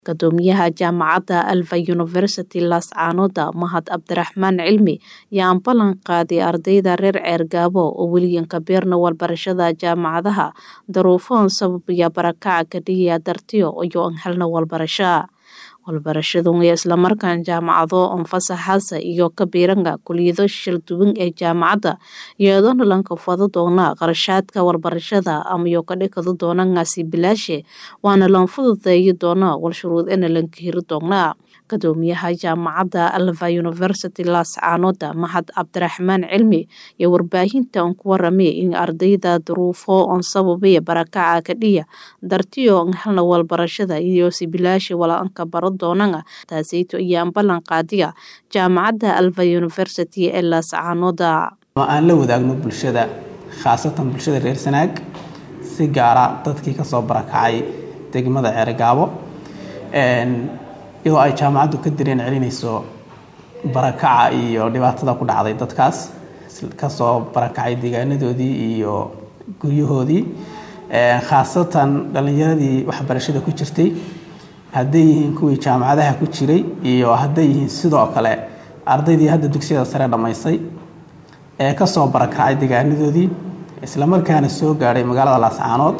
Guddoomiyaha Jaamacadda Alfa University Laascaanood Mahad Cabdiraxmaan Cilmi ayaa ballan qaaday ardayda reer Ceergabo oo weligan ka beerna waxbarashada jaamacadaha duruufo sababaya barakaca kadhiya dartiyo iyo aan helna waxbarasho waxbarashadu iyo islamarkaan jaamacado anfasaxaasa iyo ka biiranga kuliyado shalduwan ee jaamacadda iyadoona lanka fado doona qarashaadka waxbarashada amayo ka dhikado doona ngaasi bilaashe waana lan fududeeyi doona wal shuruud ina lanka hiri doona guddoomiyaha jaamacadda alfa university laascaanood mahad cabdiraxmaan cilmi iyo warbaahinta aan ku waramay in ardayda duruufo on sababaya barakaca kadhiya dartiyo aan helna waxbarashada iyo si bilaashe wala-aanka baro doonana taaseyto ayaan ballan qaadiya jaamacadda alfa university ee laascaanood aan la wadaagno bulshada khaasatan bulshada reer sanaag si gaara dadkii kasoo barakacay degmada ceergaabo iyadoo ay jaamacaddu ka dareen celinayso barakaca iyo dhibaatada ku dhacday dadkaas kasoo barakacay deegaanadoodii iyo guryahoodii khaasatan dhallinyaradii waxbarashada ku jirtay hadday yihiin kuwii jaamacadaha ku jiray iyo hadday yihiin sidoo kale ardaydii hadda dugsiyada sare dhammaysay ee kasoo barakacay deegaanadoodii islamarkaana soo gaadhay magaalada laascaanood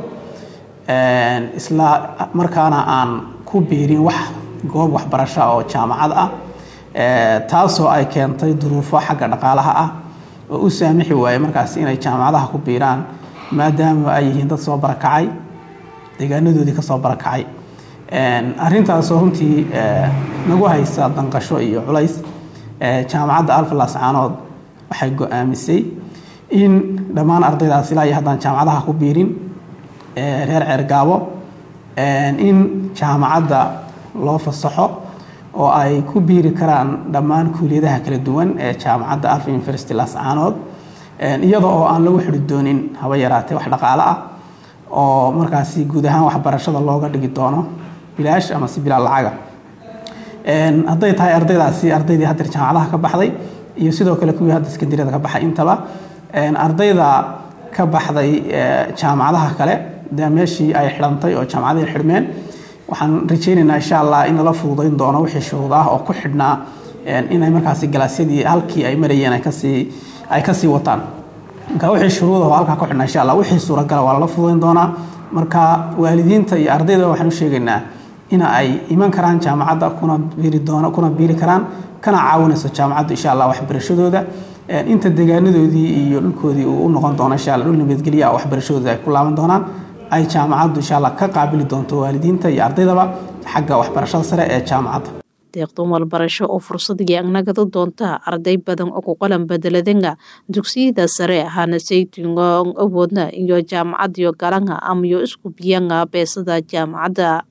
isla markaana aan ku biirin wax goob waxbarasho oo jaamacad ah taasoo ay keentay duruufo xagga dhaqaalaha ah oo u saamixi waayey markaas inay jaamacadaha ku biiraan maadaama ay yihiin dad soo barakacay deegaanadoodii kasoo barakacay arrintaasoo runtii nagu haysa danqasho iyo culays jaamacadda alfa laascaanood waxay go-aamisay in dhammaan ardaydaas ilaa iyo haddaan jaamacadaha ku biirin reer ceergaabo in jaamacadda loo fasaxo oo ay ku biiri karaan dhammaan kuuliyadaha kala duwan ee jaamacadda alfa university laascaanood iyada oo aan lagu xidhi doonin haba yaraatee wax dhaqaale ah oo markaasi guud ahaan waxbarashada looga dhigi doono bilaash ama si bilaal lacaga hadday tahay ardaydaasi ardaydii haddeer jaamacadaha ka baxday iyo sidoo kale kuwii hadda sekandariyada ka baxay intaba ardayda ka baxday jaamacadaha kale dee meeshii ay xidhantay oo jaamacadihii xidhmeen waxaan rajaynaynaa insha allah in lala fududayn doono wixii shuruud ah oo ku xidhnaa inay markaasi galaasyadii halkii ay marayeen ay kasii ay kasii wataan marka wixii shuruud oo halkaa ku xidhnaa insha allah wixii suuragala waa lala fududayn doonaa marka waalidiinta iyo ardayda waxaan u sheegaynaa in ay iman karaan jaamacadda kuna biiri doona kuna biiri karaan kana caawinayso jaamacaddu insha allah waxbarashadooda inta deegaanadoodii iyo dhulkoodii uu u noqon doono insha allah dhul nabadgelya ah waxbarashadooda ay ku laaban doonaan ay jaamacaddu insha allah ka qaabili doonto waalidiinta iyo ardaydaba xagga waxbarashada sare ee jaamacadda deeqdan walbarasho oo fursadii agnagada doonta arday badan oo ku qalan bedeladanga dugsiyada sare hana saytingo awoodna iyo jaamacadiyo galanga amayo isku biyanga beesada jaamacadda